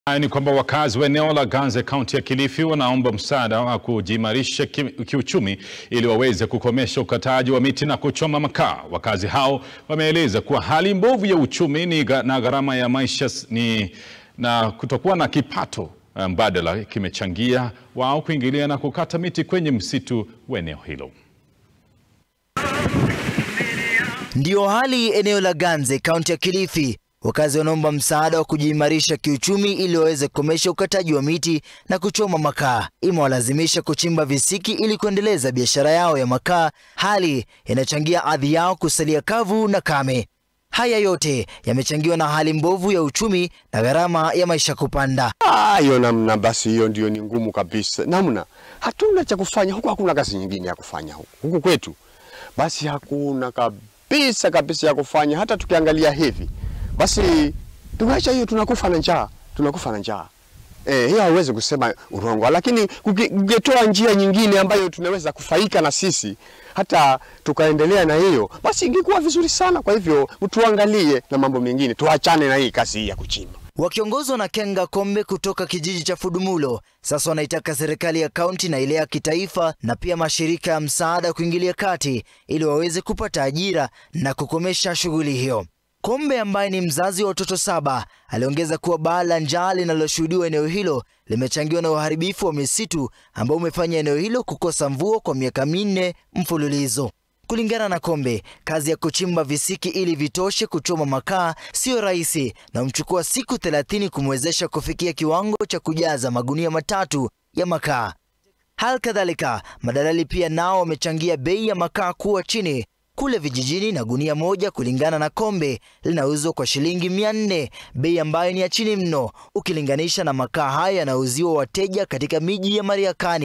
Ni kwamba wakazi wa eneo la Ganze kaunti ya Kilifi wanaomba msaada wa kujiimarisha ki, kiuchumi ili waweze kukomesha ukataji wa miti na kuchoma makaa. Wakazi hao wameeleza kuwa hali mbovu ya uchumi ni na gharama ya maisha ni na kutokuwa na kipato mbadala kimechangia wao kuingilia na kukata miti kwenye msitu wa eneo hilo. Ndiyo hali eneo la Ganze kaunti ya Kilifi. Wakazi wanaomba msaada wa kujiimarisha kiuchumi ili waweze kukomesha ukataji wa miti na kuchoma makaa. Imewalazimisha kuchimba visiki ili kuendeleza biashara yao ya makaa, hali inachangia ardhi yao kusalia kavu na kame. Haya yote yamechangiwa na hali mbovu ya uchumi na gharama ya maisha kupanda. Hiyo namna basi, hiyo ndio ni ngumu kabisa. Namna hatuna cha kufanya huku, hakuna kazi nyingine ya kufanya huku, huku kwetu basi hakuna kabisa kabisa ya kufanya. Hata tukiangalia hivi basi tunaacha hiyo, tunakufa na njaa, tunakufa na njaa. Eh, hiyo hauwezi kusema urongo, lakini ungetoa njia nyingine ambayo tunaweza kufaika na sisi hata tukaendelea na hiyo, basi ingekuwa vizuri sana. Kwa hivyo tuangalie na mambo mengine, tuachane na hii kazi hii ya kuchimba. Wakiongozwa na Kenga Kombe kutoka kijiji cha Fudumulo, sasa wanaitaka serikali ya kaunti na ile ya kitaifa na pia mashirika ya msaada kuingilia kati ili waweze kupata ajira na kukomesha shughuli hiyo. Kombe ambaye ni mzazi wa watoto saba aliongeza kuwa baa la njaa linaloshuhudiwa eneo hilo limechangiwa na uharibifu wa misitu ambao umefanya eneo hilo kukosa mvua kwa miaka minne mfululizo. Kulingana na Kombe, kazi ya kuchimba visiki ili vitoshe kuchoma makaa siyo rahisi na umchukua siku 30 kumwezesha kufikia kiwango cha kujaza magunia matatu ya makaa. Hal kadhalika, madalali pia nao wamechangia bei ya makaa kuwa chini kule vijijini na gunia moja kulingana na Kombe linauzwa kwa shilingi mia nne, bei ambayo ni ya chini mno ukilinganisha na makaa haya yanauziwa wateja katika miji ya Mariakani.